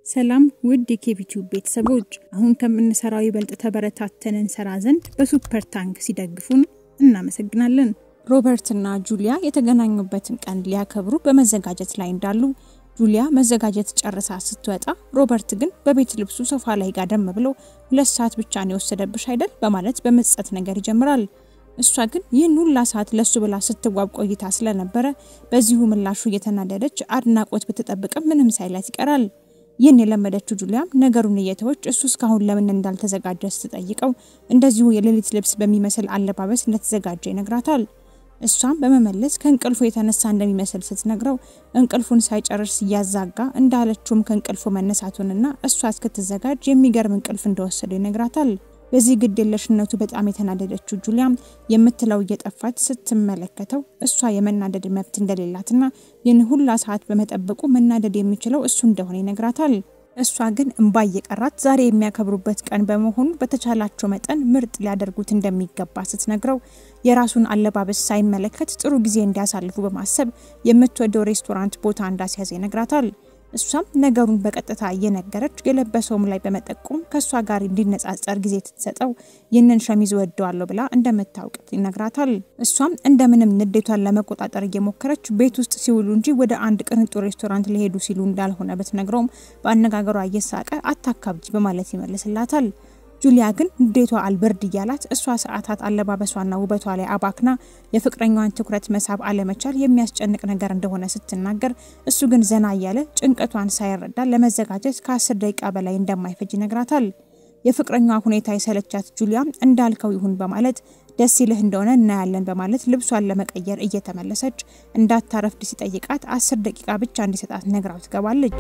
ሰላም ውድ የኬቢቲዩብ ቤተሰቦች፣ አሁን ከምንሰራው ይበልጥ ተበረታተን እንሰራ ዘንድ በሱፐር ታንክ ሲደግፉን እናመሰግናለን። ሮበርትና ጁሊያ የተገናኙበትን ቀን ሊያከብሩ በመዘጋጀት ላይ እንዳሉ ጁሊያ መዘጋጀት ጨርሳ ስትወጣ፣ ሮበርት ግን በቤት ልብሱ ሶፋ ላይ ጋደም ብሎ ሁለት ሰዓት ብቻ ነው የወሰደብሽ አይደል በማለት በመጸት ነገር ይጀምራል። እሷ ግን ይህን ሁላ ሰዓት ለሱ ብላ ስትዋብ ቆይታ ስለነበረ በዚሁ ምላሹ እየተናደደች አድናቆት ብትጠብቅም ምንም ሳይላት ይቀራል። ይህን የለመደችው ጁሊያም ነገሩን እየተወች እሱ እስካሁን ለምን እንዳልተዘጋጀ ስትጠይቀው እንደዚሁ የሌሊት ልብስ በሚመስል አለባበስ እንደተዘጋጀ ይነግራታል። እሷም በመመለስ ከእንቅልፉ የተነሳ እንደሚመስል ስትነግረው እንቅልፉን ሳይጨርስ እያዛጋ እንዳለችውም ከእንቅልፉ መነሳቱንና እሷ እስክትዘጋጅ የሚገርም እንቅልፍ እንደወሰደው ይነግራታል። በዚህ ግድ የለሽነቱ በጣም የተናደደችው ጁሊያም የምትለው እየጠፋች ስትመለከተው እሷ የመናደድ መብት እንደሌላትና ይህን ሁላ ሰዓት በመጠበቁ መናደድ የሚችለው እሱ እንደሆነ ይነግራታል። እሷ ግን እንባ እየቀራት ዛሬ የሚያከብሩበት ቀን በመሆኑ በተቻላቸው መጠን ምርጥ ሊያደርጉት እንደሚገባ ስትነግረው የራሱን አለባበስ ሳይመለከት ጥሩ ጊዜ እንዲያሳልፉ በማሰብ የምትወደው ሬስቶራንት ቦታ እንዳስያዘ ይነግራታል። እሷም ነገሩን በቀጥታ እየነገረች የለበሰውም ላይ በመጠቆም ከእሷ ጋር እንዲነጻጸር ጊዜ ትሰጠው ይህንን ሸሚዝ ወደዋለሁ ብላ እንደምታውቅ ይነግራታል። እሷም እንደምንም ንዴቷን ለመቆጣጠር እየሞከረች ቤት ውስጥ ሲውሉ እንጂ ወደ አንድ ቅንጡ ሬስቶራንት ሊሄዱ ሲሉ እንዳልሆነ ብትነግረውም በአነጋገሯ እየሳቀ አታካብጂ በማለት ይመልስላታል። ጁሊያ ግን ንዴቷ አልበርድ እያላት እሷ ሰዓታት አለባበሷና ውበቷ ላይ አባክና የፍቅረኛዋን ትኩረት መሳብ አለመቻል የሚያስጨንቅ ነገር እንደሆነ ስትናገር እሱ ግን ዘና እያለ ጭንቀቷን ሳይረዳ ለመዘጋጀት ከአስር ደቂቃ በላይ እንደማይፈጅ ይነግራታል። የፍቅረኛዋ ሁኔታ የሰለቻት ጁሊያም እንዳልከው ይሁን በማለት ደስ ይልህ እንደሆነ እናያለን በማለት ልብሷን ለመቀየር እየተመለሰች እንዳታረፍድ ሲጠይቃት አስር ደቂቃ ብቻ እንዲሰጣት ነግራው ትገባለች።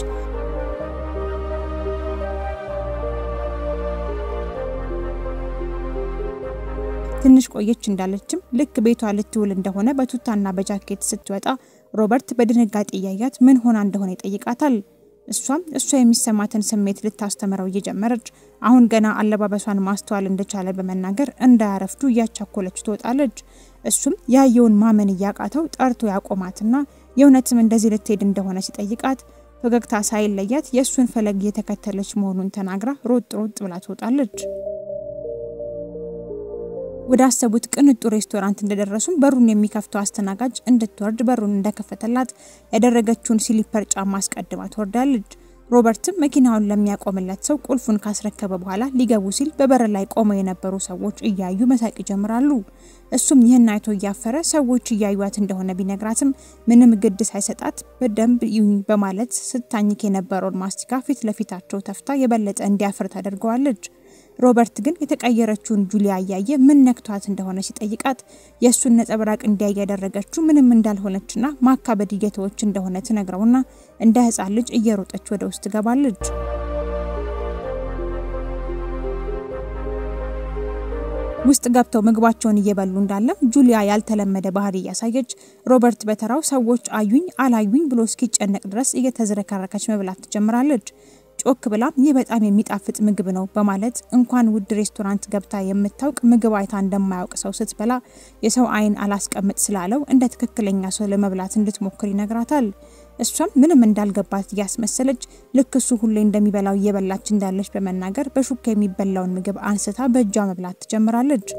ትንሽ ቆየች እንዳለችም ልክ ቤቷ ልትውል እንደሆነ በቱታና በጃኬት ስትወጣ ሮበርት በድንጋጤ እያያት ምን ሆና እንደሆነ ይጠይቃታል። እሷም እሷ የሚሰማትን ስሜት ልታስተምረው እየጀመረች አሁን ገና አለባበሷን ማስተዋል እንደቻለ በመናገር እንዳያረፍዱ እያቻኮለች ትወጣለች። እሱም ያየውን ማመን እያቃተው ጠርቶ ያቆማትና የእውነትም እንደዚህ ልትሄድ እንደሆነ ሲጠይቃት ፈገግታ ሳይለያት የእሱን ፈለግ እየተከተለች መሆኑን ተናግራ ሮጥ ሮጥ ብላ ትወጣለች። ወደ አሰቡት ቅንጡ ሬስቶራንት እንደደረሱም በሩን የሚከፍተው አስተናጋጅ እንድትወርድ በሩን እንደከፈተላት ያደረገችውን ሲሊፐር ጫማ አስቀድማ ትወርዳለች። ሮበርትም መኪናውን ለሚያቆምለት ሰው ቁልፉን ካስረከበ በኋላ ሊገቡ ሲል በበር ላይ ቆመው የነበሩ ሰዎች እያዩ መሳቅ ይጀምራሉ። እሱም ይህን አይቶ እያፈረ ሰዎች እያዩት እንደሆነ ቢነግራትም ምንም ግድ ሳይሰጣት በደንብ ይሁኝ በማለት ስታኝክ የነበረውን ማስቲካ ፊት ለፊታቸው ተፍታ የበለጠ እንዲያፍር ታደርገዋለች። ሮበርት ግን የተቀየረችውን ጁሊያ እያየ ምን ነክቷት እንደሆነ ሲጠይቃት የእሱን ነጸብራቅ እንዲያይ ያደረገችው ምንም እንዳልሆነችና ማካበድ እየተወች እንደሆነ ትነግረውና እንደ ሕፃን ልጅ እየሮጠች ወደ ውስጥ ትገባለች። ውስጥ ገብተው ምግባቸውን እየበሉ እንዳለም ጁሊያ ያልተለመደ ባህሪ እያሳየች ሮበርት በተራው ሰዎች አዩኝ አላዩኝ ብሎ እስኪጨነቅ ድረስ እየተዝረከረከች መብላት ትጀምራለች። ጮክ ብላም ይህ በጣም የሚጣፍጥ ምግብ ነው በማለት እንኳን ውድ ሬስቶራንት ገብታ የምታውቅ ምግብ አይታ እንደማያውቅ ሰው ስትበላ የሰው ዓይን አላስቀምጥ ስላለው እንደ ትክክለኛ ሰው ለመብላት እንድትሞክር ይነግራታል። እሷም ምንም እንዳልገባት እያስመሰለች ልክ እሱ ሁሌ እንደሚበላው እየበላች እንዳለች በመናገር በሹካ የሚበላውን ምግብ አንስታ በእጇ መብላት ትጀምራለች።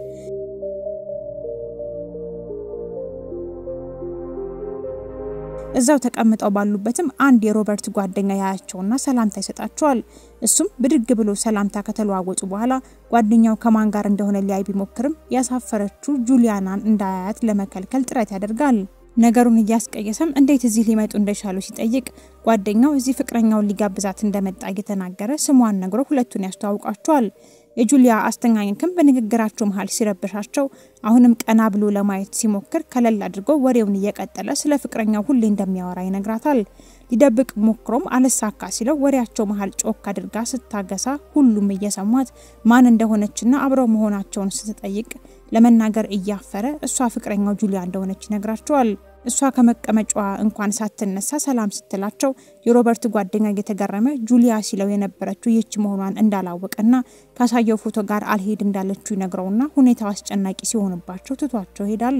እዛው ተቀምጠው ባሉበትም አንድ የሮበርት ጓደኛ ያያቸውና ሰላምታ ይሰጣቸዋል። እሱም ብድግ ብሎ ሰላምታ ከተለዋወጡ በኋላ ጓደኛው ከማን ጋር እንደሆነ ሊያይ ቢሞክርም ያሳፈረችው ጁሊያናን እንዳያያት ለመከልከል ጥረት ያደርጋል። ነገሩን እያስቀየሰም እንዴት እዚህ ሊመጡ እንደቻሉ ሲጠይቅ ጓደኛው እዚህ ፍቅረኛውን ሊጋብዛት እንደመጣ እየተናገረ ስሟን ነግሮ ሁለቱን ያስተዋውቃቸዋል። የጁሊያ አስተኛኘክም በንግግራቸው መሀል ሲረብሻቸው አሁንም ቀና ብሎ ለማየት ሲሞክር ከለል አድርጎ ወሬውን እየቀጠለ ስለ ፍቅረኛው ሁሌ እንደሚያወራ ይነግራታል። ሊደብቅ ሞክሮም አልሳካ ሲለው ወሬያቸው መሀል ጮክ አድርጋ ስታገሳ ሁሉም እየሰሟት ማን እንደሆነችና አብረው መሆናቸውን ስትጠይቅ ለመናገር እያፈረ እሷ ፍቅረኛው ጁሊያ እንደሆነች ይነግራቸዋል። እሷ ከመቀመጫዋ እንኳን ሳትነሳ ሰላም ስትላቸው የሮበርት ጓደኛ እየተገረመ ጁሊያ ሲለው የነበረችው ይህች መሆኗን እንዳላወቀና ካሳየው ፎቶ ጋር አልሄድ እንዳለችው ይነግረውና ሁኔታው አስጨናቂ ሲሆንባቸው ትቷቸው ይሄዳሉ።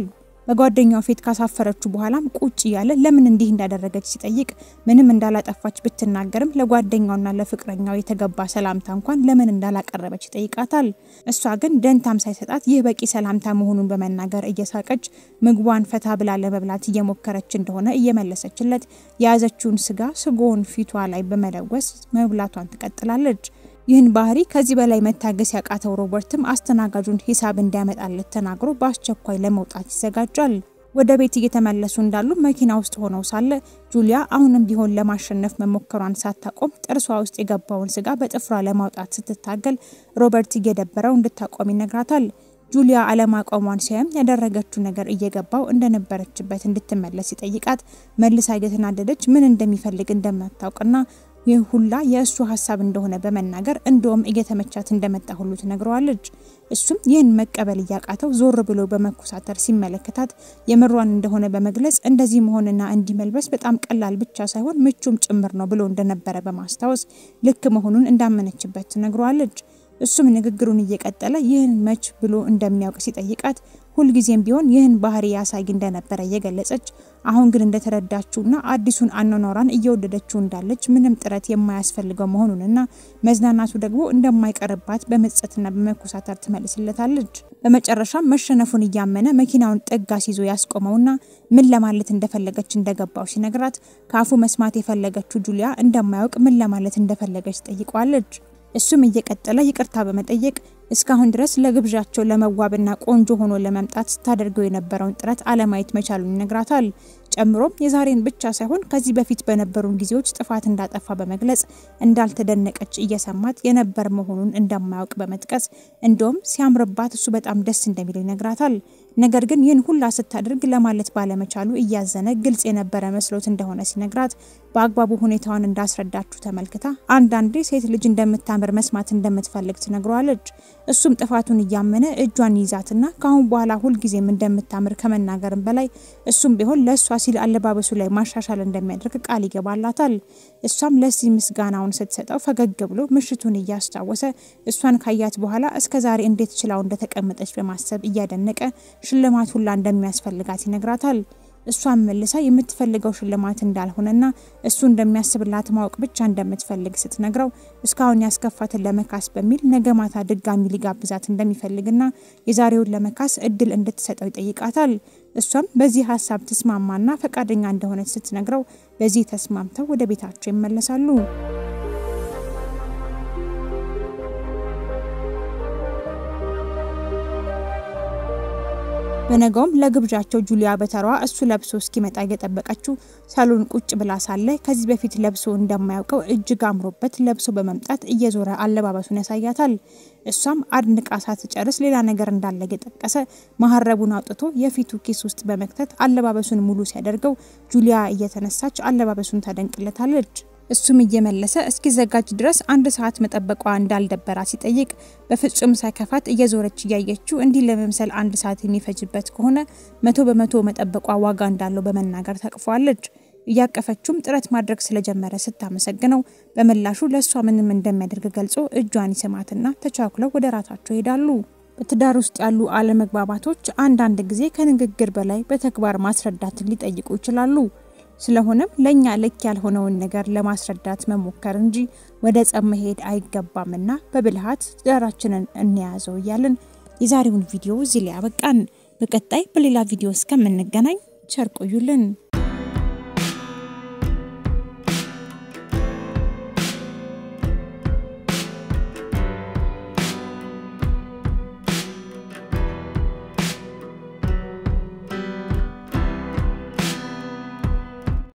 በጓደኛው ፊት ካሳፈረችው በኋላም ቁጭ እያለ ለምን እንዲህ እንዳደረገች ሲጠይቅ ምንም እንዳላጠፋች ብትናገርም ለጓደኛውና ለፍቅረኛው የተገባ ሰላምታ እንኳን ለምን እንዳላቀረበች ይጠይቃታል። እሷ ግን ደንታም ሳይሰጣት ይህ በቂ ሰላምታ መሆኑን በመናገር እየሳቀች ምግቧን ፈታ ብላ ለመብላት እየሞከረች እንደሆነ እየመለሰችለት የያዘችውን ስጋ ስጎውን ፊቷ ላይ በመለወስ መብላቷን ትቀጥላለች። ይህን ባህሪ ከዚህ በላይ መታገስ ያቃተው ሮበርትም አስተናጋጁን ሂሳብ እንዲያመጣለት ተናግሮ በአስቸኳይ ለመውጣት ይዘጋጃል። ወደ ቤት እየተመለሱ እንዳሉ መኪና ውስጥ ሆነው ሳለ ጁሊያ አሁንም ቢሆን ለማሸነፍ መሞከሯን ሳታቆም ጥርሷ ውስጥ የገባውን ስጋ በጥፍሯ ለማውጣት ስትታገል ሮበርት እየደበረው እንድታቆም ይነግራታል። ጁሊያ አለማቆሟን ሲያይም ያደረገችው ነገር እየገባው እንደነበረችበት እንድትመለስ ይጠይቃት መልሳ እየተናደደች ምን እንደሚፈልግ እንደማታውቅና ይህ ሁላ የእሱ ሀሳብ እንደሆነ በመናገር እንደውም እየተመቻት እንደመጣ ሁሉ ትነግረዋለች። እሱም ይህን መቀበል እያቃተው ዞር ብሎ በመኮሳተር ሲመለከታት የምሯን እንደሆነ በመግለጽ እንደዚህ መሆንና እንዲህ መልበስ በጣም ቀላል ብቻ ሳይሆን ምቹም ጭምር ነው ብሎ እንደነበረ በማስታወስ ልክ መሆኑን እንዳመነችበት ትነግረዋለች። እሱም ንግግሩን እየቀጠለ ይህን መች ብሎ እንደሚያውቅ ሲጠይቃት ሁልጊዜም ቢሆን ይህን ባህሪ ያሳይ እንደነበረ እየገለጸች አሁን ግን እንደተረዳችውና አዲሱን አኗኗሯን እየወደደችው እንዳለች ምንም ጥረት የማያስፈልገው መሆኑንና መዝናናቱ ደግሞ እንደማይቀርባት በመጸትና በመኮሳተር ትመልስለታለች። በመጨረሻም መሸነፉን እያመነ መኪናውን ጥግ አስይዞ ያስቆመውና ምን ለማለት እንደፈለገች እንደገባው ሲነግራት ከአፉ መስማት የፈለገችው ጁሊያ እንደማያውቅ ምን ለማለት እንደፈለገች ጠይቋለች። እሱም እየቀጠለ ይቅርታ በመጠየቅ እስካሁን ድረስ ለግብዣቸው ለመዋብና ቆንጆ ሆኖ ለመምጣት ስታደርገው የነበረውን ጥረት አለማየት መቻሉን ይነግራታል። ጨምሮም የዛሬን ብቻ ሳይሆን ከዚህ በፊት በነበሩን ጊዜዎች ጥፋት እንዳጠፋ በመግለጽ እንዳልተደነቀች እየሰማት የነበር መሆኑን እንደማያውቅ በመጥቀስ እንደውም ሲያምርባት እሱ በጣም ደስ እንደሚለው ይነግራታል። ነገር ግን ይህን ሁላ ስታደርግ ለማለት ባለመቻሉ እያዘነ ግልጽ የነበረ መስሎት እንደሆነ ሲነግራት በአግባቡ ሁኔታዋን እንዳስረዳችሁ ተመልክታ አንዳንዴ ሴት ልጅ እንደምታምር መስማት እንደምትፈልግ ትነግረዋለች። እሱም ጥፋቱን እያመነ እጇን ይዛትና ከአሁን በኋላ ሁልጊዜም እንደምታምር ከመናገርም በላይ እሱም ቢሆን ለእሷ ሲል አለባበሱ ላይ ማሻሻል እንደሚያደርግ ቃል ይገባላታል። እሷም ለዚህ ምስጋናውን ስትሰጠው ፈገግ ብሎ ምሽቱን እያስታወሰ እሷን ካያት በኋላ እስከ ዛሬ እንዴት ችላው እንደተቀመጠች በማሰብ እያደነቀ ሽልማት ሁላ እንደሚያስፈልጋት ይነግራታል። እሷን መልሳ የምትፈልገው ሽልማት እንዳልሆነና እሱ እንደሚያስብላት ማወቅ ብቻ እንደምትፈልግ ስትነግረው እስካሁን ያስከፋትን ለመካስ በሚል ነገ ማታ ድጋሚ ሊጋብዛት እንደሚፈልግና የዛሬውን ለመካስ እድል እንድትሰጠው ይጠይቃታል። እሷም በዚህ ሀሳብ ትስማማና ፈቃደኛ እንደሆነች ስትነግረው በዚህ ተስማምተው ወደ ቤታቸው ይመለሳሉ። በነገውም ለግብዣቸው ጁሊያ በተሯ እሱ ለብሶ እስኪመጣ እየጠበቀችው ሳሎን ቁጭ ብላ ሳለ ከዚህ በፊት ለብሶ እንደማያውቀው እጅግ አምሮበት ለብሶ በመምጣት እየዞረ አለባበሱን ያሳያታል። እሷም አድንቃ ሳትጨርስ ሌላ ነገር እንዳለ እየጠቀሰ መሀረቡን አውጥቶ የፊቱ ኪስ ውስጥ በመክተት አለባበሱን ሙሉ ሲያደርገው ጁሊያ እየተነሳች አለባበሱን ታደንቅለታለች። እሱም እየመለሰ እስኪዘጋጅ ድረስ አንድ ሰዓት መጠበቋ እንዳልደበራ ሲጠይቅ በፍጹም ሳይከፋት እየዞረች እያየችው እንዲህ ለመምሰል አንድ ሰዓት የሚፈጅበት ከሆነ መቶ በመቶ መጠበቋ ዋጋ እንዳለው በመናገር ታቅፈዋለች። እያቀፈችውም ጥረት ማድረግ ስለጀመረ ስታመሰግነው በምላሹ ለእሷ ምንም እንደሚያደርግ ገልጾ እጇን ይስማትና ተቻኩለው ወደ ራታቸው ይሄዳሉ። በትዳር ውስጥ ያሉ አለመግባባቶች አንዳንድ ጊዜ ከንግግር በላይ በተግባር ማስረዳትን ሊጠይቁ ይችላሉ። ስለሆነም ለእኛ ልክ ያልሆነውን ነገር ለማስረዳት መሞከር እንጂ ወደ ጸብ መሄድ አይገባምና በብልሃት ትዳራችንን እንያዘው እያልን የዛሬውን ቪዲዮ እዚህ ላይ ያበቃን። በቀጣይ በሌላ ቪዲዮ እስከምንገናኝ ቸር ቆዩልን።